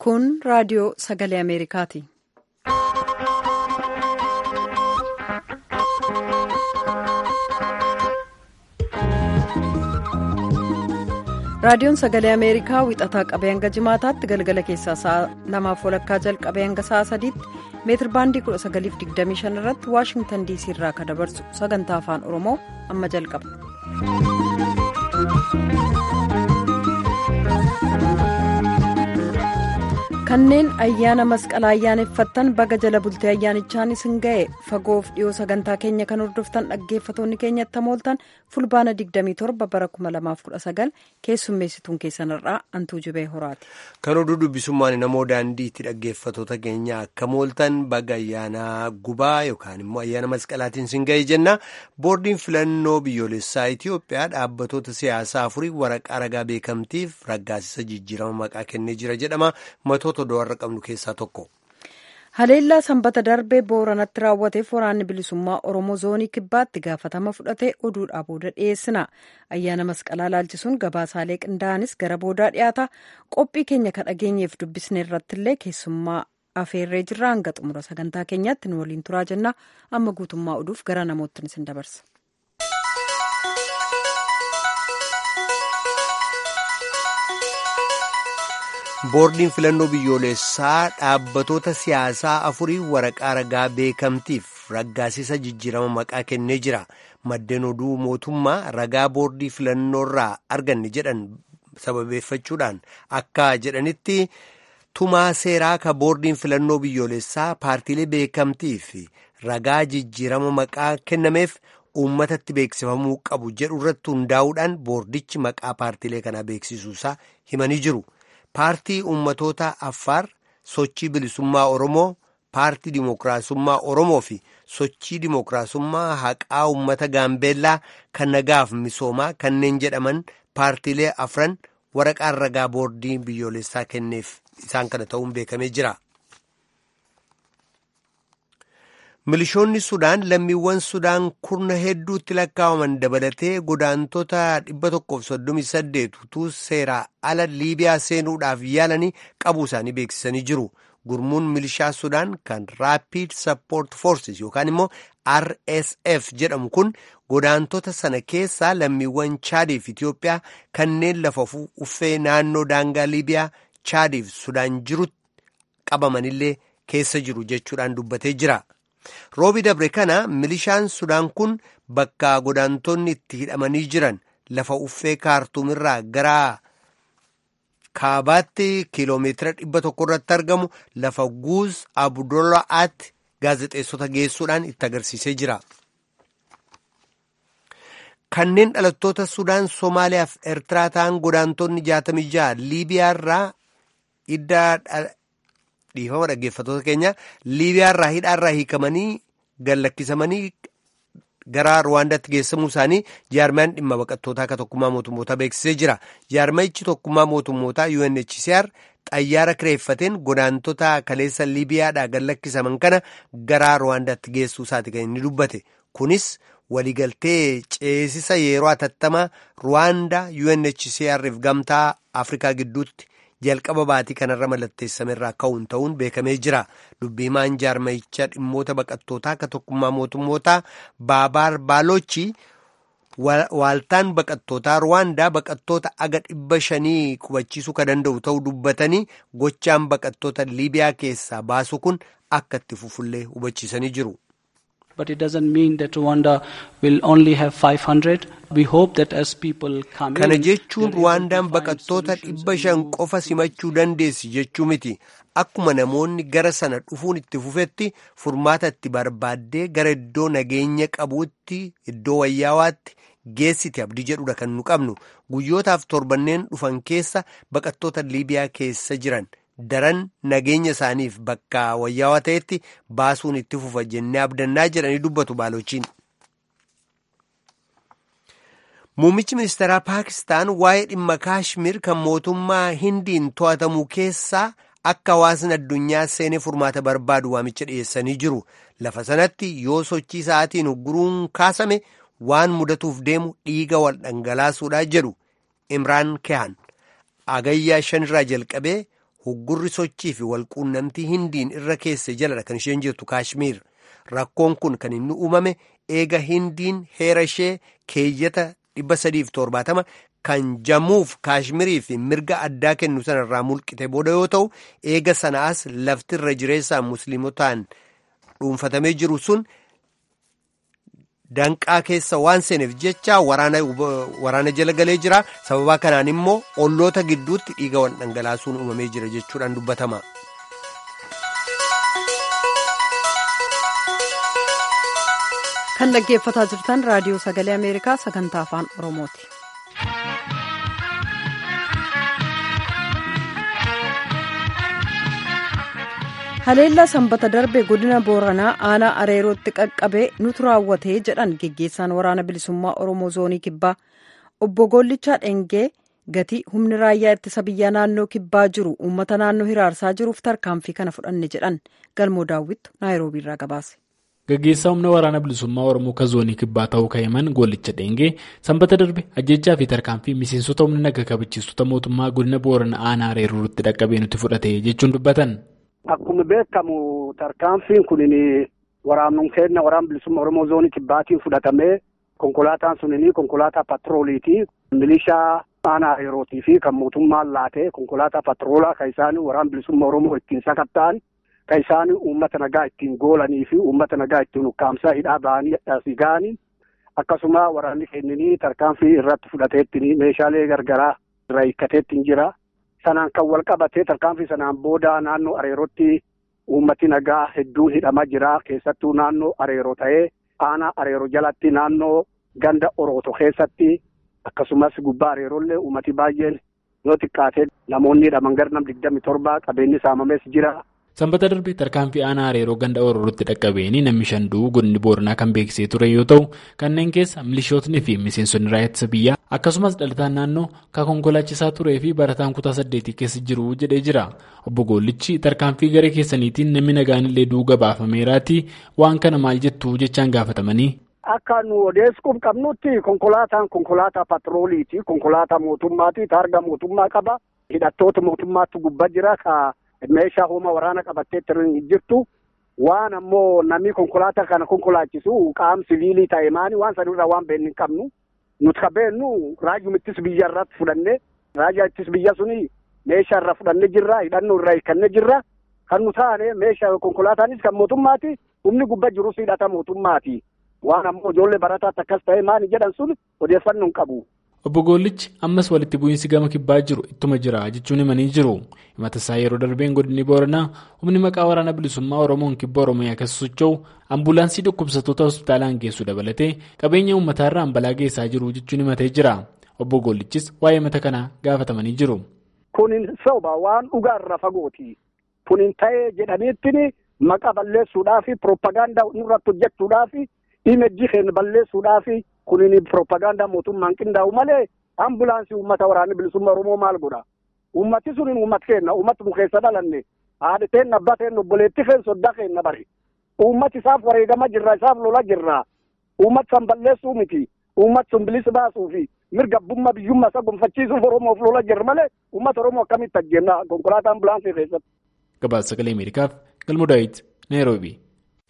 Kun raadiyoo sagalee Ameerikaati. Raadiyoon sagalee Ameerikaa wixataa qabee hanga jimaataatti galgala keessaa sa'a lamaaf walakkaa jalqabee hanga sa'a sadiitti meetir baandii 1925 irratti waashingtan diisii irraa kan dabarsu sagantaa afaan oromoo amma jalqaba. kanneen ayyaana masqalaa ayyaaneffattan baga jala bultee ayyaanichaan isin ga'e fagoof dhiyoo sagantaa keenya kan hordoftan dhaggeeffatoonni keenyatti mooltan fulbaana 27 bara 2019 keessummeessituun keessanirraa antuu jibee horaati. kan oduu dubbisummaan namoo daandiitti dhaggeeffatoota keenya akka mooltan baga ayyaana gubaa yookaan immoo ayyaana masqalaatiin isin ga'e jenna boordiin filannoo biyyoolessaa itiyoophiyaa dhaabbatoota siyaasaa afurii waraqaa ragaa beekamtiif raggaasisa jijjiirama maqaa kennee jira jedhama matoota. qabnu keessaa tokko. haleellaa sanbata darbee booranatti raawwateef waraanni bilisummaa oromoo zoonii kibbaatti gaafatama fudhatee oduudhaa booda dhiyeessina ayyaana masqalaa laalchisuun gabaasaalee qindaa'anis gara boodaa dhiyaata qophii keenya ka dhageenyeef dubbisne irrattillee keessummaa afeerree jirra hanga xumura sagantaa keenyaatti nu waliin turaa jenna amma guutummaa oduuf gara namoottin isin dabarsa. boordiin filannoo biyyoolessaa dhaabbatoota siyaasaa afurii waraqaa ragaa beekamtiif raggaasisa jijjiirama maqaa kennee jira maddeen oduu mootummaa ragaa boordii filannoorraa arganne jedhan sababeeffachuudhaan akka jedhanitti tumaa seeraa ka boordiin filannoo biyyoolessaa paartiilee beekamtiif ragaa jijjiirama maqaa kennameef uummatatti beeksifamuu qabu jedhu irratti hundaa'uudhaan boordichi maqaa paartiilee kanaa beeksisuusaa himanii jiru. paartii ummatoota affaar sochii bilisummaa oromoo paartii dimookiraasummaa oromoo fi sochii dimookiraasummaa haqaa ummata gaambeellaa kan nagaaf misoomaa kanneen jedhaman paartiilee afran waraqaan ragaa boordii biyyoolessaa kenneef isaan kana ta'uun beekamee jira. milishoonni sudaan lammiiwwan sudaan kurna hedduutti lakkaa'aman dabalatee godaantota 138 utuu seeraa ala liibiyaa seenuudhaaf yaalanii qabuu isaanii beeksisanii jiru gurmuun milishaa sudaan kan raapid support forces yookaan immoo rsf jedhamu kun godaantota sana keessaa lammiiwwan chaadiif itiyoophiyaa kanneen lafa uffee naannoo daangaa liibiyaa chaadiif sudaan jirutti qabamanillee keessa jiru jechuudhaan dubbatee jira. roobi dabre kana milishaan sudaan kun bakka godaantonni itti hidhamanii jiran lafa uffee kaartuumirraa gara kaabaatti kiiloomeetira dhibba tokko irratti argamu lafa guuz abdullaa'aatti gaazexeessota geessuudhaan itti agarsiisee jira. kanneen dhalattoota sudaan soomaaliyaaf eertiraa ta'an godaantonni 66 liibiyaarraa idda dhiifama dhaggeeffatoota keenya liibiyaarraa hidhaarraa hiikamanii gallakkisamanii gara ruwaandaatti geessamuu isaanii jaarmaan dhimma baqattootaa akka tokkummaa mootummootaa beeksisee jira jaarmayichi tokkummaa mootummootaa UNHCR xayyaara kireeffateen godaantota kaleessa liibiyaadhaa gallakkisaman kana gara ruwaandaatti geessuu isaati kan inni dubbate kunis waliigaltee ceesisa yeroo atattamaa ruwaandaa UNHCR fi gamtaa afrikaa gidduutti. jalqaba baatii kanarra mallatteessame irraa ka'uun ta'uun beekamee jira dubbiimaan jaarmayicha dhimmoota baqattootaa akka tokkummaa mootummootaa baabaar baalochi waaltaan baqattootaa ruwaandaa baqattoota aga dhibba shanii qubachiisuu kan danda'u ta'uu dubbatanii gochaan baqattoota liibiyaa keessaa baasu kun akka itti fufullee hubachiisanii jiru. But it doesn't mean that Rwanda will only have 500. We hope that as people come Kana in, jechuun Ruwaandaan baqattoota dhibba shan qofa simachuu dandeessi jechuu miti. Akkuma namoonni gara sana dhufuun itti fufetti furmaata itti barbaaddee gara iddoo nageenya qabuutti iddoo wayyaawaatti geessiti abdii jedhudha kan nu qabnu. Guyyootaaf torbanneen dhufan keessa baqattoota Liibiyaa keessa jiran. daran nageenya isaaniif bakka wayyaawaa ta'etti baasuun itti fufa jennee abdannaa jedhanii dubbatu baalochiin. Muummichi ministeeraa Paakistaan waa'ee dhimma Kaashmir kan mootummaa Hindiin to'atamu keessaa akka hawaasni addunyaa seenee furmaata barbaadu waamicha dhiyeessanii jiru. Lafa sanatti yoo sochii sa'aatiin ugguruun kaasame waan mudatuuf deemu dhiiga wal dhangalaasuudhaa jedhu Imraan Kehan. Agayyaa shanirraa jalqabee huggurri sochii fi walquunnamtii hindiin irra keesse jaladha kan isheen jirtu kaashmiir rakkoon kun kan inni uumame eega hindiin heera ishee keeyyata 370 kan jammuuf kaashmirii fi mirga addaa kennu sanarraa mulqite booda yoo ta'u eega sanaas lafti irra jireessaan musliimotaan dhuunfatamee jiru sun danqaa keessa waan seeneef jecha waraana jala galee jira sababaa kanaan immoo olloota gidduutti dhiiga wal dhangalaasuun uumamee jira jechuudhaan dubbatama. kan dhaggeeffataa jirtan raadiyoo sagalee ameerikaa sagantaa afaan oromooti. haleellaa sanbata darbe godina booranaa aanaa areerootti qaqqabee nutu raawwatee jedhan geggeessaan waraana bilisummaa oromoo zoonii kibbaa obbo Gollichaa Dhengee gatii humni raayyaa ittisa biyyaa naannoo kibbaa jiru uummata naannoo hiraarsaa jiruuf tarkaanfii kana fudhanne jedhan galmoo daawwittu naayiroobiirraa gabaase. Gaggeessaa humna waraana bilisummaa Oromoo kan zoonii kibbaa ta'uu ka'eeman Gollicha Dhengee sanbata darbe ajjechaa fi tarkaanfii miseensota humna naga kabachiistota mootummaa godina booranaa aanaa areerootti dhaqqabee nuti fudhate jechuun dubbatan. Akkuma beekamu tarkaanfiin kun waraannuun keenya waraana bilisummaa Oromoo zoonii kibbaatiin fudhatamee konkolaataan sun konkolaataa patrooliiti. Milishaa aanaa areerootii fi kan mootummaan laatee konkolaataa patroolaa kan isaan waraana bilisummaa Oromoo ittiin sakatta'an kan isaan uummata nagaa ittiin goolanii fi uummata nagaa ittiin ukkaamsaa hidhaa ba'anii asii ga'anii akkasuma waraanni keenyanii tarkaanfii irratti fudhateetti meeshaalee gargaraa irraa hiikkateetti jira. Sanaan kan wal qabatee tarkaanfii sanaan booda naannoo areerootti uummati nagaa hedduun hidhamaa jira. Keessattuu naannoo areeroo ta'ee aanaa areeroo jalatti naannoo ganda orooto keessatti akkasumas gubbaa areeroollee uummati baay'een yoo xiqqaate namoonni hidhaman gara nam digdami torba qabeenyi saamames jira. Sanbata darbe tarkaanfii aanaa areeroo ganda orootti dhaqqabeeni namni shan du'uu godinni booranaa kan beeksisee ture yoo ta'u kanneen keessa milishootni fi miseensonni raayyaa ittisa biyyaa akkasumas dhalataan naannoo kan konkolaachisaa turee fi barataan kutaa saddeetii keessa jiru jedhee jira obbo Goollichi tarkaanfii garee keessaniitiin namni nagaan illee du'uu gabaafameeraati waan kana maal jettu jechaan gaafatamanii. Akka nu odeessuuf qabnutti konkolaataan konkolaataa patrooliiti konkolaataa mootummaati taarga mootummaa qaba hidhattoota mootummaatti gubbaa jira ka. meeshaa humna waraana qabattee jirtu waan ammoo namni konkolaataa kana konkolaachisu qaama siviilii ta'e maani waan sanirraa waan beeknu hin qabnu nuti ka beeknu raajuma ittisa biyya irratti fudhanne raajaa ittisa biyya suni meeshaa irraa fudhanne jirra hidhannoo irraa hiikanne jirra kan nu taane meeshaa konkolaataanis kan mootummaati humni gubbaa jirus hidhata mootummaati waan ammoo ijoollee barataatti akkas ta'e maani jedhan sun odeeffannoo hin qabu. Obbo Goollichi ammas walitti bu'iinsi gama kibbaa jiru ittuma jira jechuun himanii jiru. Himata isaa yeroo darbeen godinni booranaa humni maqaa waraana bilisummaa Oromoon kibba Oromiyaa keessa socho'u ambulaansii dhukkubsattoota hospitaalaan geessu dabalatee qabeenya uummataarraa balaa geessaa jiru jechuun himatee jira. Obbo Goollichis waa'ee himata kanaa gaafatamanii jiru. Kunin soba waan dhugaarra fagooti. Kunin ta'ee jedhaniitti maqaa balleessuudhaa fi piroopagaandaa nurratti hojjechuudhaa fi imejjii keenya balleessuudhaa fi kunin piroopagaandaa mootummaan qindaa'u malee ambulaansii uummata waraanni bilisummaa Oromoo maal godha? Uummati sunin uummata keenya uummata nu keessa dhalanne haadha teen abbaa teen obboleetti keenya soddaa keenya bari. Uummati isaaf wareegama jirra isaaf lola jirra. Uummati san balleessuu miti. Uummati sun bilisa baasuu fi mirga abbummaa biyyummaa isa gonfachiisuuf Oromoof lola jirra malee uummata Oromoo akkamitti ajjeenna konkolaataa ambulaansii keessatti. Gabaasa sagalee Ameerikaaf Galmoo Daawit Naayiroobii.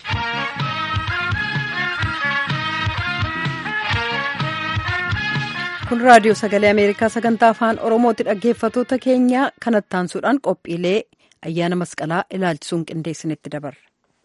kun raadiyoo sagalee ameerikaa sagantaa afaan oromooti dhaggeeffatoota keenya kanatti aansuudhaan qophiilee ayyaana masqalaa ilaalchisuun qindeessinitti dabarra.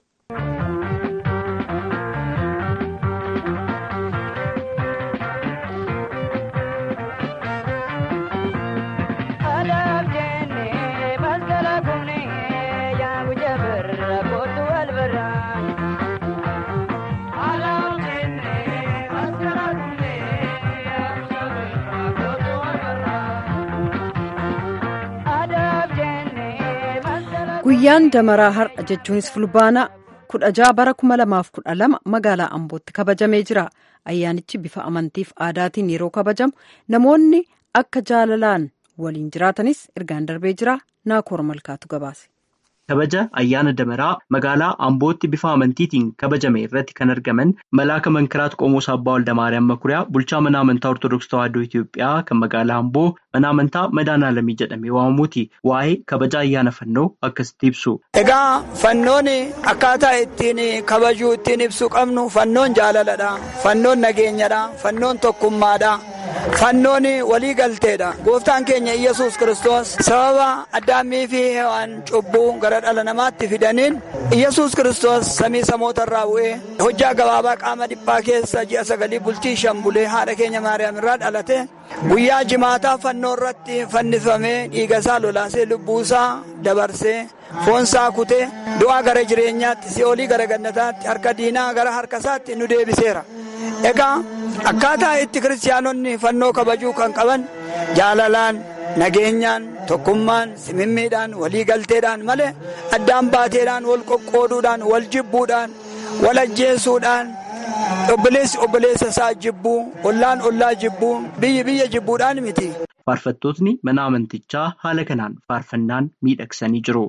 guyyaan damaraa har'a jechuunis fulbaana kudha ja'a bara kuma lamaaf kudha lama magaalaa ambootti kabajamee jira ayyaanichi bifa amantiif aadaatiin yeroo kabajamu namoonni akka jaalalaan waliin jiraatanis ergaan darbee jira naakoor malkaatu gabaase. kabaja ayyaana damaraa magaalaa ambootti bifa amantiitiin kabajame irratti kan argaman malaaka mankiraat qomoos abbaa waldamaariyaam makuriyaa bulchaa mana amantaa ortodoksii tawaahidoo itiyoophiyaa kan magaalaa amboo mana amantaa madaanaalamii jedhamee waamamuuti waa'ee kabaja ayyaana fannoo akkasitti ibsu. egaa fannoon akkaataa ittiin kabajuu ittiin ibsuu qabnu fannoon jaalaladha fannoon nageenyadha fannoon tokkummaadha. fannoon walii galteedha gooftaan keenya iyyasuus kiristoos sababa addaamii fi hewaan cubbuu gara dhala namaatti fidaniin iyyasuus kiristoos samii samoota irraa bu'ee hojjaa gabaabaa qaama dhiphaa keessa ji'a sagalii bultii shan bulee haadha keenya maariyaam irraa dhalate guyyaa jimaataa fannoo irratti fannifamee dhiiga isaa lolaasee lubbuusaa dabarsee foonsaa kutee du'aa gara jireenyaatti si'oolii gara gannataatti harka diinaa gara harka isaatti nu deebiseera. egaa akkaataa itti kiristaanonni fannoo kabajuu kan qaban jaalalaan nageenyaan tokkummaan simimmiidhaan walii galteedhaan malee addaan baateedhaan wal qoqqooduudhaan wal jibbuudhaan wal ajjeesuudhaan obboleessi obboleessa isaa jibbuu ollaan ollaa jibbuu biyyi biyya jibbuudhaan miti. faarfattootni mana amantichaa haala kanaan faarfannaan miidhagsanii jiru.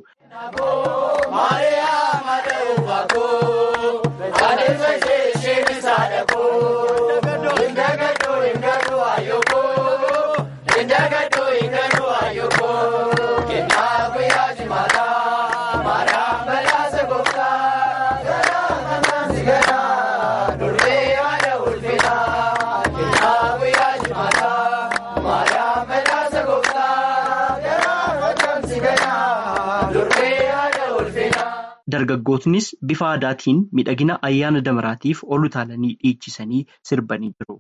Dargaggootnis bifa aadaatiin miidhagina ayyaana damaraatiif ol utaalanii dhiichisanii sirbanii jiru.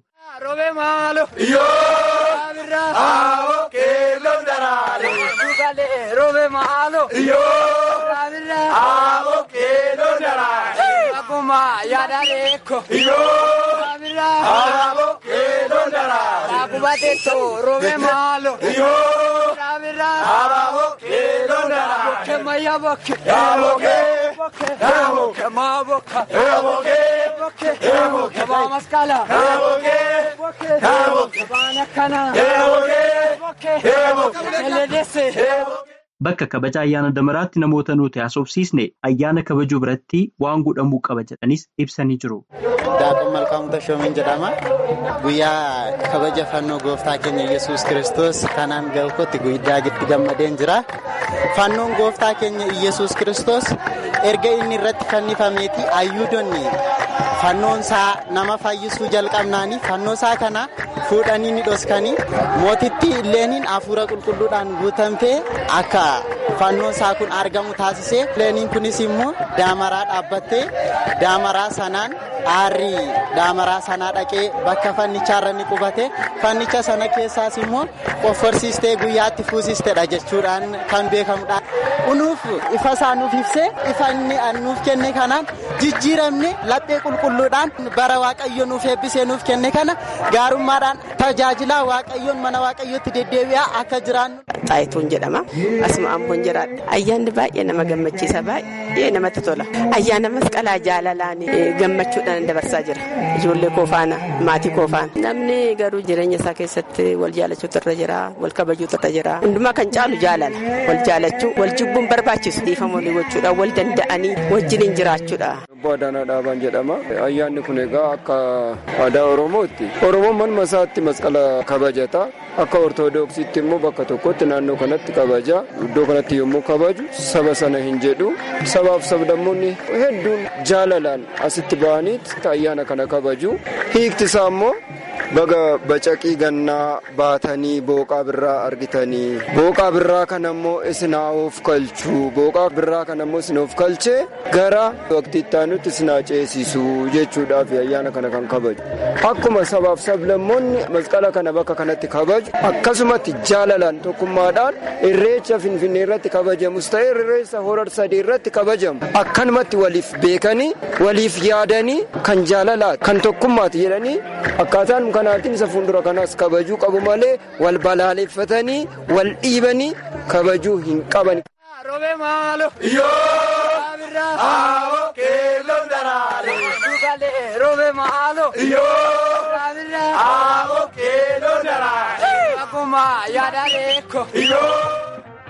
Bakka kabaja ayyaana damaraatti namoota nuti haasofsiisne ayyaana kabajuu biratti waan godhamuu qaba jedhanis ibsanii jiru. Daakon Malkaamuu Tashoomiin jedhama. Guyyaa kabaja fannoo gooftaa keenya Iyyasuus Kiristoos kanaan galkotti guyyaa itti gammadeen jira. Fannoon gooftaa keenya Iyyasuus Kiristoos erga inni irratti fannifameeti ayyuudonni fannoon isaa nama fayyisuu jalqabnaani fannoo isaa kana fuudhanii ni dhoskanii mootittiilleeniin hafuura qulqulluudhaan guutamtee akka fannoon isaa kun argamu taasiseeilleeniin kunis immoo daamaraa dhaabbattee daamaraa sanaan aarri daamaraa sanaa dhaqee bakka fannichaarra ni qubate fannicha sana keessaas immoo qofforsiistee guyyaatti fuusisteedha jechuudhaan kan beekamudha. Kunuuf ifa isaa nuuf ibsee ifa inni nuuf kenne kanaan jijjiiramne laphee qulqulluudhaan bara waaqayyo nuuf eebbisee nuuf kenne kana gaarummaadhaan tajaajilaa waaqayyoon mana waaqayyootti deddeebi'aa akka jiraannu. Xaayituun jedhama. Asuma amboon jiraadha. Ayyaanni baay'ee nama gammachiisa baay'ee namatti tola. Ayyaana masqalaa jaalalaan gammachuudhaan dabarsaa jira. Ijoollee koo faana maatii koo faana. Namni garuu jireenya isaa keessatti wal jaalachuutu irra jira wal kabajuutu irra jira. Hundumaa kan caalu jaalala wal jaalachuu wal jibbuun barbaachisu dhiifama walii gochuudha wal danda'anii wajjiniin jiraachuudha. Obbo Adaanaa Dhaabaan jedhama. Ayyaanni kun egaa akka aadaa Oromootti. Oromoon manuma isaatti masqala kabajata. Akka Ortoodooksiitti immoo bakka tokkotti naannoo kanatti kabaja. Iddoo kanatti yommuu kabaju saba sana hin jedhu. Sabaaf sablammoonni hedduun jaalalaan asitti ba'aniit ayyaana kana kabaju. Hiikti isaa immoo baga bacaqii gannaa baatanii booqaa birraa argitanii booqaa birraa kana immoo isin of kalchuu booqaa birraa kana immoo isin of kalchee gara waqtii itti aanutti isin ceesisu jechuudhaaf ayyaana kana kan kabaju akkuma sabaaf sablammoonni masqala kana bakka kanatti kabaju akkasumatti jaalalaan tokkummaadhaan irreecha finfinnee irratti kabajamus ta'e irreessa horar sadii irratti kabajamu akkanumatti waliif beekanii waliif yaadanii kan jaalalaati kan tokkummaati jedhanii akkaataan kanaatiin isa fuuldura kanaas kabajuu qabu malee wal balaaleffatanii wal dhiibanii kabajuu hin qaban.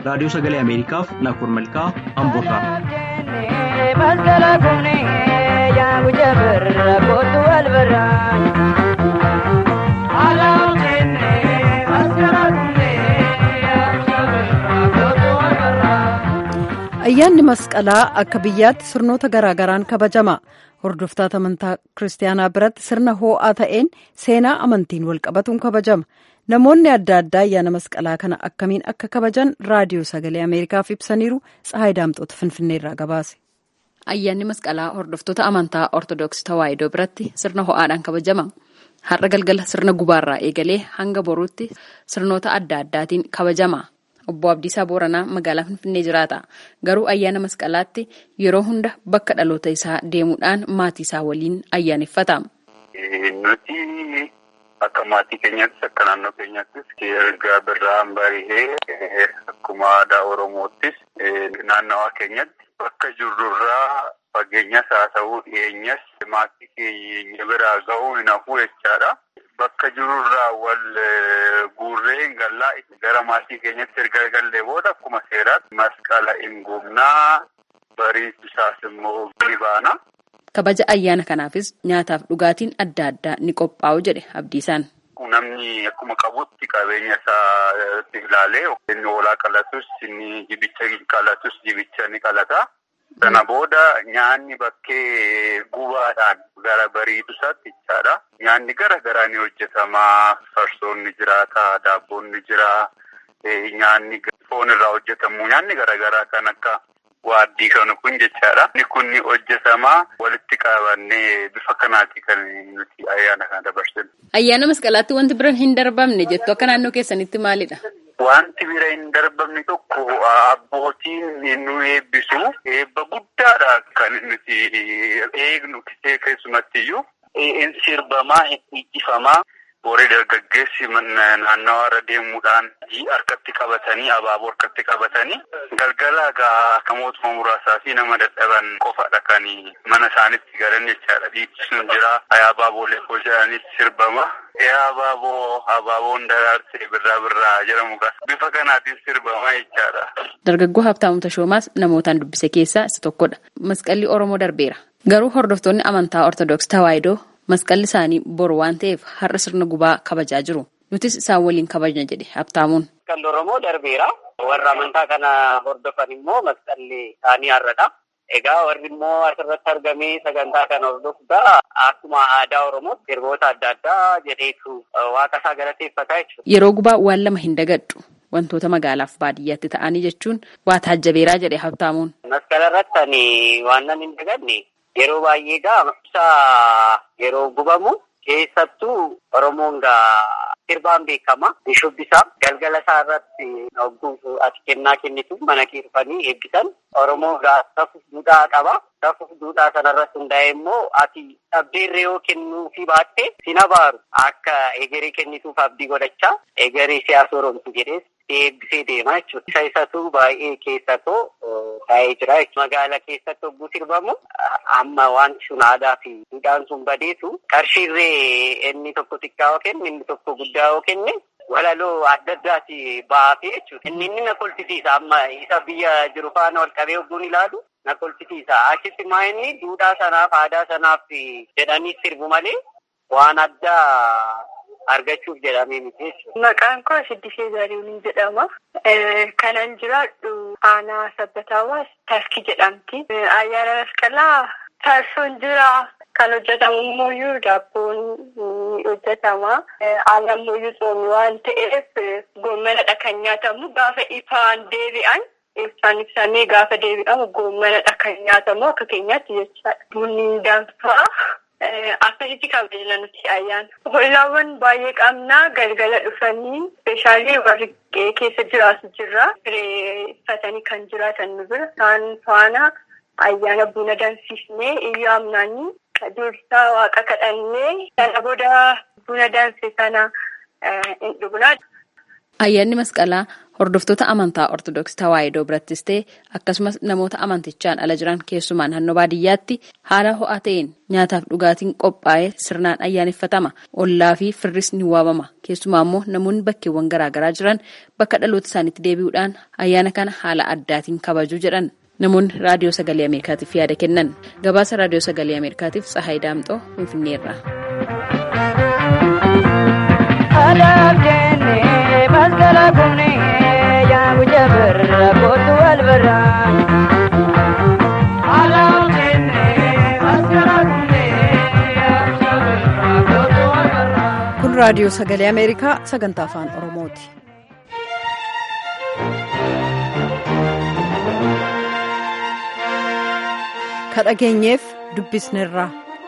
raadiyoo sagalee ameerikaaf naakoor malkaa amboorraa. ayyaanni masqalaa akka biyyaatti sirnoota garaagaraan kabajama hordoftoota amantaa kiristaanaa biratti sirna hoo'aa ta'een seenaa amantiin walqabatuun kabajama namoonni adda addaa ayyaana masqalaa kana akkamiin akka kabajan raadiyoo sagalee ameerikaaf ibsaniiru tsahaay daamxoota finfinneerraa gabaase. ayyaanni masqalaa hordoftoota amantaa ortodoksii tawaahidoo biratti sirna ho'aadhaan kabajama har'a galgala sirna gubaarraa eegalee hanga boruutti sirnoota adda addaatiin kabajama. Obbo Abdiisaa Booranaa magaalaa Finfinnee jiraata. Garuu ayyaana masqalaatti yeroo hunda bakka dhaloota isaa deemuudhaan maatii isaa waliin ayyaaneffata. Nuti akka maatii keenyattis akka naannoo keenyattis erga birraan barihee akkuma aadaa Oromoottis naannawaa keenyatti bakka jirrurraa fageenyas haa ta'uu dhiyeenyas maatii keenya biraa ga'uu hin hafu jechaadha. Bakka jirurraa wal guurree hin gallaa gara maatii keenyatti erga gallee booda akkuma seeraatti masqala hin gubnaa bariisu isaas immoo ni baana. Kabaja ayyaana kanaafis nyaataaf dhugaatiin adda addaa ni qophaa'u jedhe Abdiisaan. Namni akkuma qabutti qabeenya isaa ilaalee inni hoolaa qalatus inni jibicha qalatus jibicha ni qalata. Sana booda nyaanni bakkee gubaadhaan gara bariitu isaatti jechaadha. Nyaanni gara garaa ni hojjetama. Farsoon ni jiraata, daabboon ni jira, nyaanni foon irraa hojjetamu. Nyaanni gara garaa kan akka waaddii kan kun jechaadha. Inni kun ni hojjetama. Walitti qabannee bifa kanaati kan nuti ayyaana kana dabarsinu. Ayyaana masqalaatti wanti biraan hin darbamne jettu akka naannoo keessanitti maalidha? Wanti bira hin darbamne tokko abbootiin nu eebbisu eebba guddaadha kan nuti eegnu keessumatti iyyuu hin sirbamaa hin dhiichifamaa warri dargaggeessi naannawa irra deemuudhaan harkatti qabatanii abaaboo harkatti qabatanii galgala gaa namootuma muraasaa fi nama dadhaban qofadha kan mana isaanitti galan jechaadha dhiichisuun jira abaaboolee koo jedhanis sirbama. Yaa abaaboo abaaboon daraarsee birraa birraa jedhamu bifa kanaatiin sirbamaa jechaadha. Dargaggoo Habtaamuu Tashoomaas namootaan dubbise keessaa isa tokkodha. Masqalli Oromoo darbeera. Garuu hordoftoonni amantaa Ortodoksii Tawaahidoo masqalli isaanii boru waan ta'eef har'a sirna gubaa kabajaa jiru. Nutis isaan waliin kabajna jedhe Habtaamuun. Masqalli Oromoo darbeera. Warra amantaa kana hordofan immoo masqalli isaanii har'adha. Egaa warri immoo asirratti argamee sagantaa kana hordofuudha. Akkuma aadaa Oromootti sirboota adda addaa jedheetu waaqa isaa galateeffata jechuudha. Yeroo gubaa waan lama hin dagadhu. Wantoota magaalaaf baadiyyaatti ta'anii jechuun waa taajjabeeraa jedhe Habtaamuun. Masqala irratti ani waan nan hin dagadne yeroo baay'ee gaa ibsa yeroo gubamu keessattuu Oromoon gaa sirbaan beekama. Ni shubbisa. Galgala isaa irratti hogguu ati kennaa kennitu mana kee dhufanii eebbisan. Oromoon gaa safuuf duudhaa qaba. Safuuf duudhaa sanarratti hundaa'e immoo ati dhabdeerree yoo kennuu fi baatte sin abaaru akka egeree kennituuf abdii godhachaa egeree siyaasa Oromoo jedhees eebbisee deema jechuudha. Isa isatu baay'ee keessatoo taa'ee jira. Magaala keessatti hogguu sirbamu amma wanti sun aadaa fi duudhaan sun badeetu qarshiirree inni tokko xiqqaa yoo kenne inni tokko guddaa yoo kenne walaloo adda addaati baafee jechuudha. Inni inni na kolfisiisa amma isa biyya jiru faana wal qabee hogguun ilaalu na kolfisiisa. Achitti maa inni duudhaa sanaaf aadaa sanaaf jedhanii sirbu malee waan addaa argachuuf jedhamee miti jechuudha. Maqaan koo Siddisee Zarihuun jedhama. Kanan jiraadhu aanaa sabbataawaa taskii jedhamti. Ayyaana masqalaa farsoon jira. Kan hojjetamu immoo daabboon ni hojjetama. Aannan immoo tsoomii waan ta'eef goommanadha kan nyaatamu. Gaafa ifaan deebi'an ibsaan ibsamee gaafa deebi'amu goommanadha kan nyaatamu akka keenyaatti jechaadha. Bunni danfaa. Akkasitti kabajna nuti ayyaana. Hollaawwan baay'ee qabna galgala dhufanii speeshaalii warri keessa jiraatu jirra. Uffatanii kan jiraatan nu bira. Isaan faana ayyaana buna danfisnee iyyuu amnaanii dursaa waaqa kadhannee sana booda buna danfe sana hin dhugnaa. Ayyaanni masqalaa hordoftoota amantaa Ortodoksii Tawaahidoo birattis ta'e akkasumas namoota amantichaan ala jiran keessumaan naannoo baadiyyaatti haala ho'aa ta'een nyaataaf dhugaatiin qophaa'ee sirnaan ayyaaneffatama. Ollaa fi firris ni waamama. Keessumaa immoo namoonni bakkeewwan garaagaraa jiran bakka dhaloota isaaniitti deebi'uudhaan ayyaana kana haala addaatiin kabaju jedhan. Namoonni raadiyoo sagalee Ameerikaatiif yaada kennan. Gabaasa raadiyoo sagalee Ameerikaatiif Tsahaay Daamxoo Finfinneerra. masgala kumne yaa guja birra kootu wal birra. Kun raadiyoo sagalee Ameerikaa sagantaa afaan Oromooti. Kadhageenyeef dubbisneerra.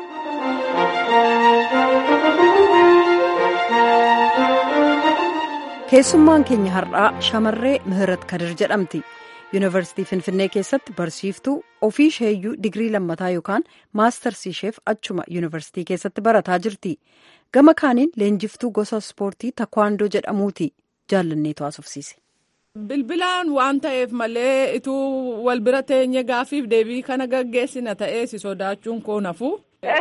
keessummaan keenya har'aa shamarree mihirat kadir jedhamti yuunivarsiitii finfinnee keessatti barsiiftuu ofii isheeyyuu digirii lammataa yookaan maastarsii isheef achuma yuunivarsiitii keessatti barataa jirti gama kaaniin leenjiftuu gosa ispoortii takwaandoo jedhamuuti jaallanneetu haasofsiise. bilbilaan waan ta'eef malee ituu wal bira teenye gaafiif deebii kana gaggeessina ta'ee si sodaachuun koo nafu.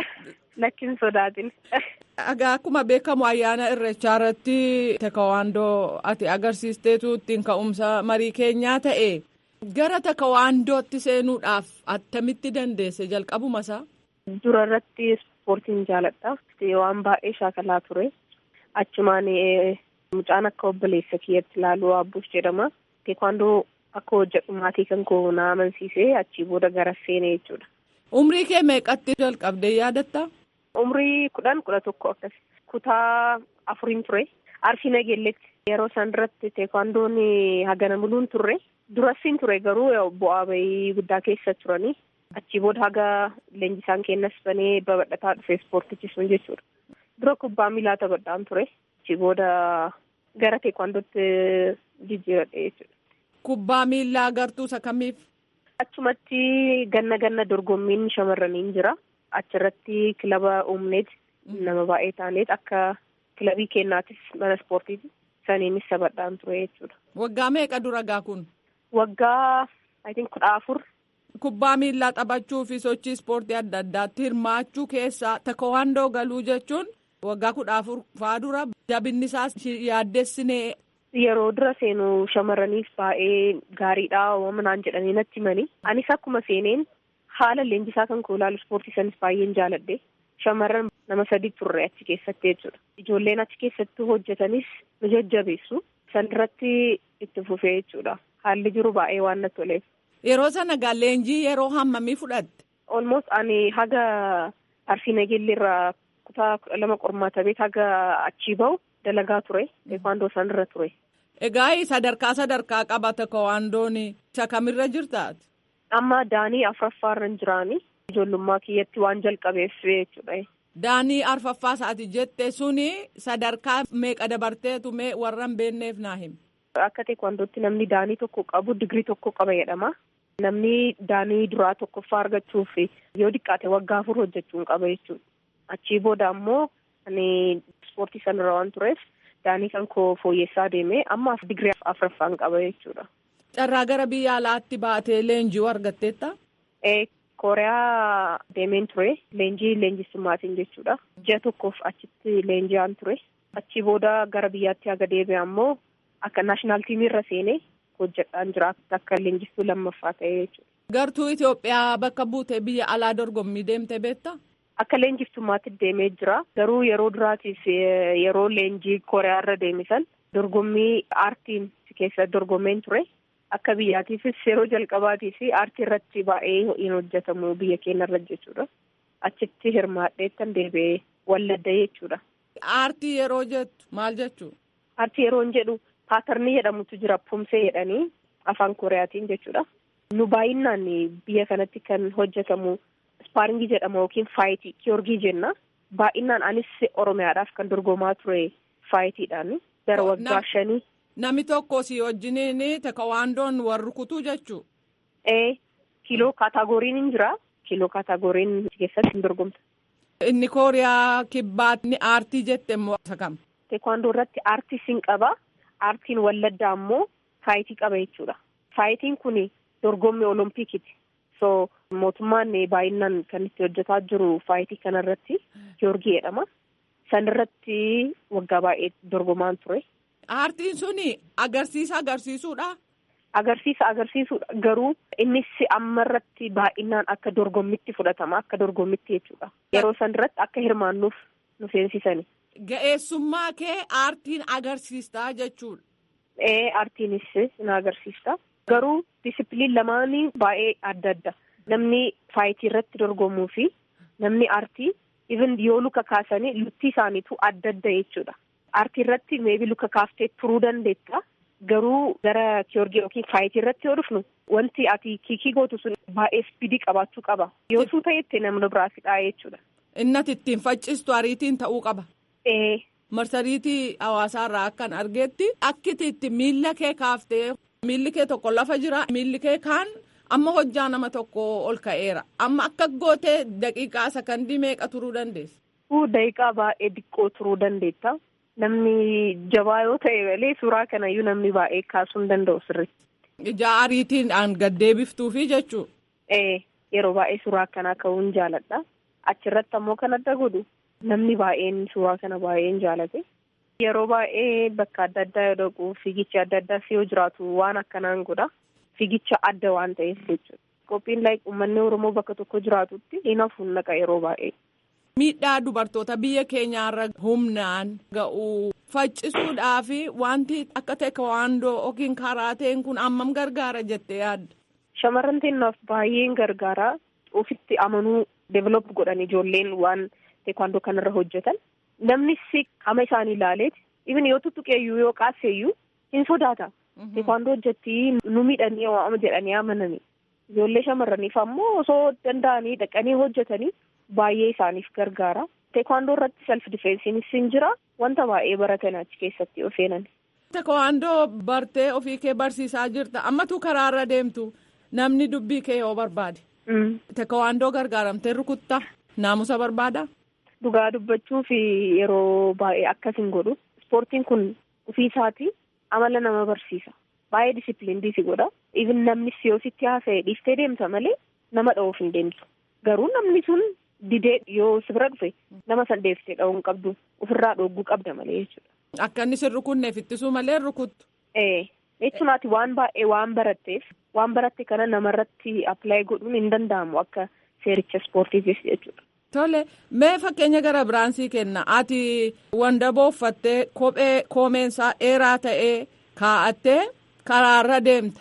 Lakkin sodaatin. Egaa akkuma beekamu ayyaana irreechaa irratti takawaandoo ati agarsiisteetu ittiin ka'umsa marii keenyaa ta'e gara takawaandootti seenuudhaaf attamitti dandeesse jalqabuma isaa. Dura irratti ispoortiin jaaladha. Waan baay'ee shaakalaa ture. Achumaan mucaan akka obboleessa kiyyatti ilaaluu abbuus jedhama. Teekwaandoo akka hojjedhu maatii kan koo na amansiisee achii booda gara seenee jechuudha. Umrii kee meeqatti jalqabdee yaadatta? Umrii kudhan kudha tokko akkas kutaa afuriin ture. Arsii nageelletti yeroo isaan duratti teekwaandoon hagana muluun turre. Durasiin ture garuu bu'aa bahii guddaa keessa turanii. Achii booda haga leenjisaan kennas banee babal'ataa dhufe ispoortichi sun jechuudha. Dura kubbaa miilaa taphadhaan ture. Achii booda gara teekwaandootti jijjiiradhe jechuudha. Kubbaa miilaa gartuu isa kamiif? Achumatti ganna ganna dorgommiin shamarraniin jira. Achirratti kilaba uumneet nama baay'ee taaneet akka kilabii kennaatis mana ispoortiiti. Saniinis taphadhaan ture jechuudha. Waggaa meeqa dura gaa kun? Waggaa kudha afur. Kubbaa miillaa taphachuu fi sochii ispoortii adda addaatti hirmaachuu keessaa takawaandoo galuu jechuun waggaa kudha afur faa dura jabinni isaas yaaddessinee. Yeroo dura seenu shamarraniif baay'ee gaariidha uumamaan jedhanii natti himanii. Anis akkuma seeneen haala leenjisaa kan koo ilaalu ispoortii sanis baay'een jaaladhe. Shamarran nama sadi turre achi keessatti jechuudha. Ijoolleen achi keessatti hojjetanis nu jajjabeessu. San irratti itti fufee jechuudha. Haalli jiru baay'ee waan natti toleef. Yeroo sana gaa leenjii yeroo hammamii fudhatte? Olmost ani haga arsii nageelleerraa kutaa kudha lama qormaata beet haga achii bahu dalagaa ture. Teekwaandoo san irra ture. Egaa sadarkaa sadarkaa qaba takawaandoon isa kamirra jirtaati? Amma daanii afuraffaa irra hin jiraani. Ijoollummaa kiyyatti waan jalqabeef jechuudha. Daanii arfaffaa isaati jette suni sadarkaa meeqa dabarteetu mee warra hin beekneef naa himi. Akka teekwaandootti namni daanii tokko qabu digirii tokko qaba jedhama. Namni daanii duraa tokkoffaa argachuuf yoo diqqaate waggaa afur hojjechuun qaba jechuudha. Achii booda ammoo ani ispoortii sanarra waan tureef daanii kan koo fooyyessaa deemee amma digirii afuraffaan qaba jechuudha. Carraa gara biyya alaatti baatee leenjii argatteetta? Kooriyaa deemeen ture. Leenjii leenjistummaatiin jechuudha. Ji'a tokkoof achitti leenji'aan ture. Achii booda gara biyyaatti haga deebi'e ammoo akka naashinaal tiimiirra seenee hojjedhaan jira akka leenjistuu lammaffaa ta'ee jechuudha. Gartuu Itoophiyaa bakka buutee biyya alaa dorgommii deemtee beektaa? Akka leenjiftummaatti deemee jira. Garuu yeroo duraatiif yeroo leenjii Kooriyaarra deemisan dorgommii aartiin keessa dorgomeen ture. Akka biyyaatiifis yeroo jalqabaatiif aartii irratti baay'ee hin hojjetamu biyya keenyarra jechuudha. Achitti hirmaadheettan deebi'ee walladda jechuudha. Aartii yeroo jettu maal jechuu? Aartii yeroo jedhu paatarnii jedhamutu jira pumsee jedhanii afaan kooriyaatiin jechuudha. Nu baay'inaan biyya kanatti kan hojjetamu ispaaringii jedhama yookiin faayitii kiyoorgii jenna. Baay'inaan anis oromiyaadhaaf kan dorgomaa ture faayitiidhaan gara waggaa shanii. Nami tokko si wajjiniin takawaandoon warri kutuu jechuu? Ee kiiloo kaataagoriin hin jira. Kiiloo kaataagoriin keessatti hin dorgomta. Inni kooriyaa kibbaatni aartii jette immoo isa kam? Teekwaandoo irratti aartii sin qaba. aartiin walladdaa ammoo faayitii qaba jechuudha. Faayitiin kun dorgommii olompikiti. So mootummaan baay'inaan kan itti hojjetaa jiru faayitii kanarratti Giyoorgii jedhama. Sanirratti waggaa baay'ee dorgomaan ture. Aartiin suni agarsiisa agarsiisuudha. Agarsiisa agarsiisuudha garuu innis ammarratti baay'inaan akka dorgommitti fudhatama akka dorgommitti jechuudha. Yeroo sanirratti akka hirmaannuuf nu seensisani. Ga'eessummaa kee aartiin agarsiistaa jechuudha. Ee aartiinis na agarsiista. Garuu disipiliin lamaanii baay'ee adda adda. Namni faayitii irratti dorgomuu fi namni aartii even yoo luka kaasanii lutti isaaniitu adda adda jechuudha. Aartii irratti meebi luka kaaftee turuu dandeetta. Garuu gara kiyoorgii yookiin faayitii irratti yoo dhufnu wanti ati kiikii gootu sun baay'ee ispiidii qabaachuu qaba. Yoo suu ta'etti namni biraa fidhaa jechuudha. Innati ittiin faccistu ariitiin ta'uu qaba. Ee. Marsariitii hawaasaarraa akkan argeetti akkiti itti miilla kee kaaftee miilli kee tokko lafa jira miilli kee kaan amma hojjaa nama tokko ol ka'eera amma akka gootee daqiiqaa sakandii meeqa turuu dandeessa. Daqiiqaa baay'ee diqqoo turuu dandeetta. Namni jabaa yoo ta'e malee suuraa kanayyuu namni baay'ee kaasuu hin danda'u sirriitti. Ija ariitiidhaan gad deebiftuufi jechuudha. Ee yeroo baay'ee suuraa akkanaa ka'uun jaaladha. Achirratti ammoo kan adda godhu namni baay'een suuraa kana baay'een jaalate. Yeroo baay'ee bakka adda addaa yoo dhaqu fiigichi adda addaas yoo jiraatu waan akkanaan godha. Fiigicha adda waan ta'eef jechuudha. Qophiin like uummanni Oromoo bakka tokko jiraatutti hin hafuun naqa yeroo baay'ee. Miidhaa dubartoota biyya keenyaarra humnaan ga'uu faccisuudhaa fi wanti akka teekwaandoo yookiin karaateen kun ammam gargaara jettee yaadda. Shamarran teennaaf baay'een gargaara. Ofitti amanuu develop godhan ijoolleen waan teekwaandoo kanarra hojjetan. Namnis qaama isaanii ilaaleeti. Even yoo tuttuqeeyyuu yoo qaaseeyyuu hin sodaata. Teekwaandoo hojjetti nu miidhanii waama jedhanii amananii. Ijoollee shamarraniif ammoo osoo danda'anii dhaqanii hojjetanii baay'ee isaaniif gargaara. Teekwaandoo irratti self difeensiinis hin jira. Wanta baay'ee baratan achi keessatti yoo seenan. Teekwaandoo bartee ofii kee barsiisaa jirta. Ammatu karaarra deemtu namni dubbii kee yoo barbaade. Teekwaandoo gargaaramtee rukuttaa naamusa barbaada. Dhugaa dubbachuu fi yeroo baay'ee akkas hin godhu. Ispoortiin kun ofii isaatii amala nama barsiisa. Baay'ee disipiliinii si godha. Even namni yoo sitti haasa'e dhiiftee deemta malee nama dha'uuf hin deemtu. Garuu namni sun didee yoo si bira dhufe nama san deeftee dha'uu hin qabdu. Ofirraa dhogguu qabda malee jechuudha. Akka inni sin rukunneef ittisuu malee rukuttu. Ee jechuunaati waan baay'ee waan baratteef waan baratte kana namarratti appilaayi godhuun hin danda'amu akka seericha ispoortiifis jechuudha. Tole mee fakkeenya gara biraansii kenna ati wandaboo uffattee kophee koomeensaa dheeraa ta'ee kaa'attee karaarra deemta.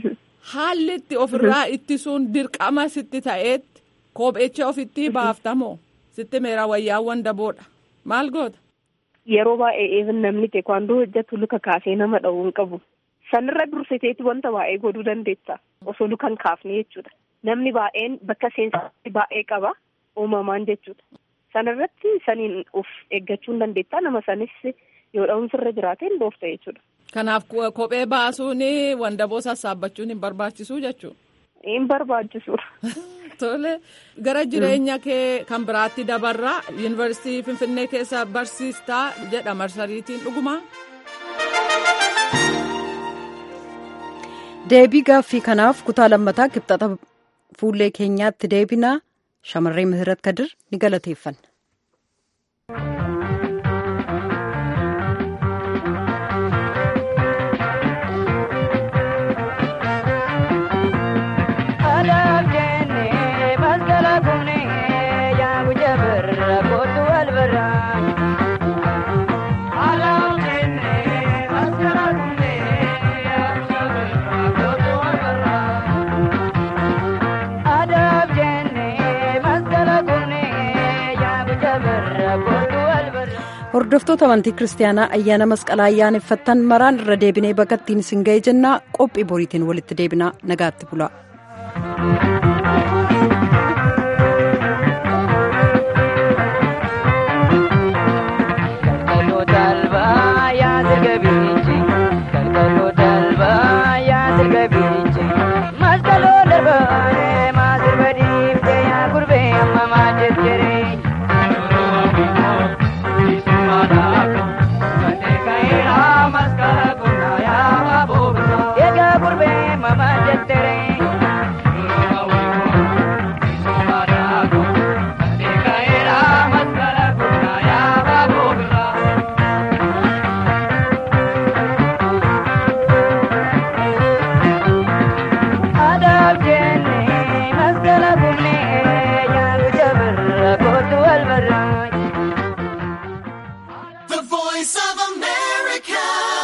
Haalli itti ofirraa ittisuun dirqama sitti ta'eetti kophecha ofitti baaftamoo sitti meera wayyaa wandaboodha maal goota. Yeroo baay'ee even namni teekwaandoo hojjetu luka kaasee nama dha'uu hin qabu. Sanirra dursiteeti wanta baay'ee godhuu dandeessa osoo luka hin kaafne jechuudha. Namni baay'een bakka seensaa baay'ee qaba. uumamaan jechuudha. Sanarratti saniin of eeggachuu hin dandeetta nama sanis yoo dha'umsi irra jiraate hin dhoofta jechuudha. Kanaaf kophee baasuun wandaboo sassaabbachuun hin barbaachisu jechuudha. Hin barbaachisu. Tole gara jireenya kee kan biraatti dabarraa yuunivarsiitii Finfinnee keessa barsiistaa jedha marsariitiin dhugumaa. Deebii gaaffii kanaaf kutaa lammataa kibxata fuullee keenyaatti deebinaa. shamarree Mihirat Kadir ni galateeffanna. hordoftoota amantii kiristaanaa ayyaana masqalaa ayyaaneffattan maraan irra deebinee bakka ittiin isin ga'e jennaa qophii boriitiin walitti deebinaa nagaatti bulaa.